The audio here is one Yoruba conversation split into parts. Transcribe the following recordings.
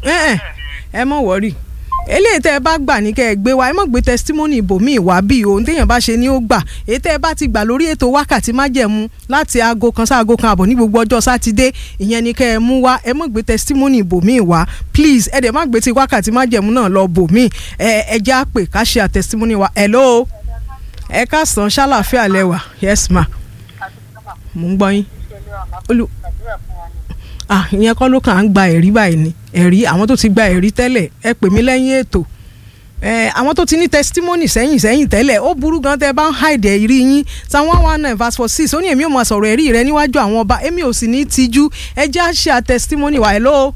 ẹ ẹ ẹ mọ̀ wọ́rì eléyìí tẹ́ ẹ bá gbà ní kẹ́ ẹ gbé wa ẹ mọ̀ gbé testimony ibòmíì wá bí ohun téèyàn bá ṣe ni ó gbà èyí tẹ́ ẹ bá ti gbà lórí ètò wákàtí májẹ̀mú láti aago kan sí aago kan àbọ̀ ní gbogbo ọjọ́ sátidé ìyẹn ni kẹ́ ẹ mú wá ẹ mọ̀ gbé testimony ibòmíì wá please ẹ dẹ̀ má gbé ti wákàtí májẹ̀mú náà lọ bòmíì ẹ ẹ já pè ká ṣe àtestimony wa hello ẹ káàsán ṣàlàfíà lẹ́wà yes ma mò ń gbọ́ yín olú ah ìyẹn kọ́ ló kàn án gba ẹ̀rí báyìí ni ẹ̀rí àwọn tó ti gba ẹ̀rí tẹ́lẹ̀ ẹ pè mí lẹ́yìn ètò ẹ àwọn tó ti ní testimony sẹ́yìn sẹ́yìn tẹ́lẹ̀ ó burú gan tẹ́ bá ń hide ẹ̀rí yín psalm one one nine verse four six ó ní èmi ò máa sọ̀rọ̀ ẹ̀rí rẹ níwájú àwọn ọba èmi ò sì ní tijú ẹ jẹ́ àṣẹ à testimony wa hello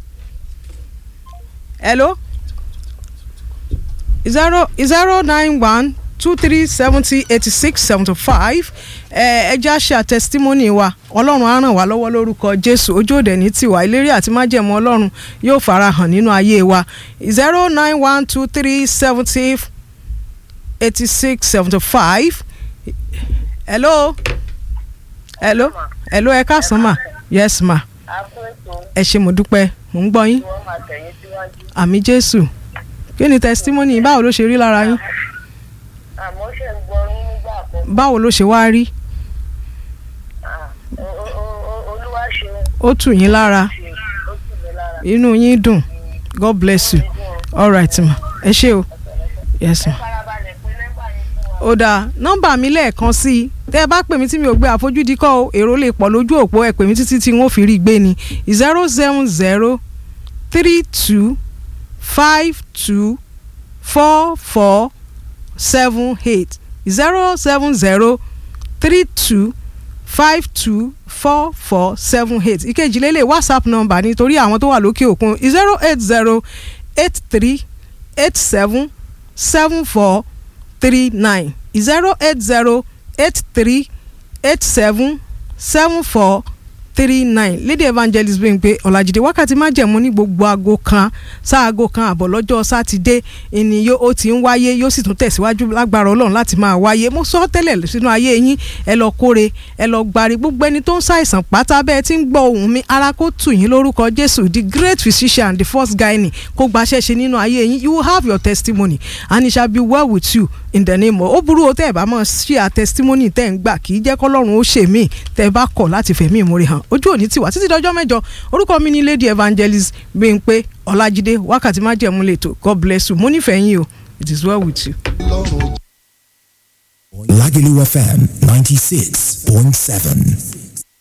hello zero zero nine one two three seventy eighty six seventy five ẹ jẹ́ àṣẹ à testimony wa ọlọ́run á ràn wá lọ́wọ́ lórúkọ jésù ojú òde ní tiwa ìlérí àti májẹ̀mú ọlọ́run yóò fara hàn nínú ayé wa zero nine one two three seventy eighty six seventy five hello hello hello ẹ káàsán mà yes ma ẹ ṣé mo dúpẹ́ mò ń gbọ́ yín àmì jésù kí ni testimony báwo ló ṣe rí lára yín àmọ́ ṣe ń gbọ́ yín nígbà kan báwo ló ṣe wá rí olúwa ṣeun ó tù yín lára ṣe ó sì mí lára inú yín dùn god bless you all right ma ẹ ṣé o yes ma. farabalẹ̀ pé nẹ́gbà yín fún wa. ó dáa nọ́mbà mi lẹ́ẹ̀kan sí i tẹ́ ẹ bá pè mí tí mi ò gbé àfojúdi kọ́ o èrò lè pọ̀ lójú òpó ẹ pè mí títí tí n ó fi rí i gbé ni zero seven zero three two five two four four seven eight zero seven zero three two five two four four seven eight ìkejì lélẹ̀ whatsapp number nítorí àwọn tó wà lókè òkun zero eight zero eight three eight seven seven four three nine zero eight zero eight three eight seven seven four three nine lady evangelist Bímpé Ọlájídé wákàtí májẹ̀mú ní gbogbo aago kan sáago kan àbọ̀ lọ́jọ́ sátidé ìní yóò ó ti ń wáyé yóò sì tún tẹ̀síwájú lágbára ọlọ́run láti máa wáyé mo sọ tẹ́lẹ̀ sínú ayé yín ẹ lọ kóre ẹ lọ gbari gbogbo ẹni tó ń ṣàìsàn pátá bẹ́ẹ̀ tí ń gbọ́ ohùn mi ara kó tù yín lórúkọ Jésù the great physician the first gynae kó gbaṣẹ́ ṣe nínú ayé yín you will have your testimony and it shall be well with you in the name of ó burú o tẹ́ ẹ bá mọ̀ ṣí à testimony tẹ́ ẹ ń gbà kì í jẹ́ kọ́lọ́run ó ṣe mí tẹ́ ẹ bá kọ̀ láti fẹ̀mí ìmúre hàn ojú òní tiwa títí dọjọ́ mẹ́jọ orúkọ mi ni lady evangelist Bímpé Ọlájídé wákàtí májẹ̀mú lẹ́tọ̀ God bless you mo nífẹ̀ẹ́ yín o it is well with you. Lagelu FM 96.7.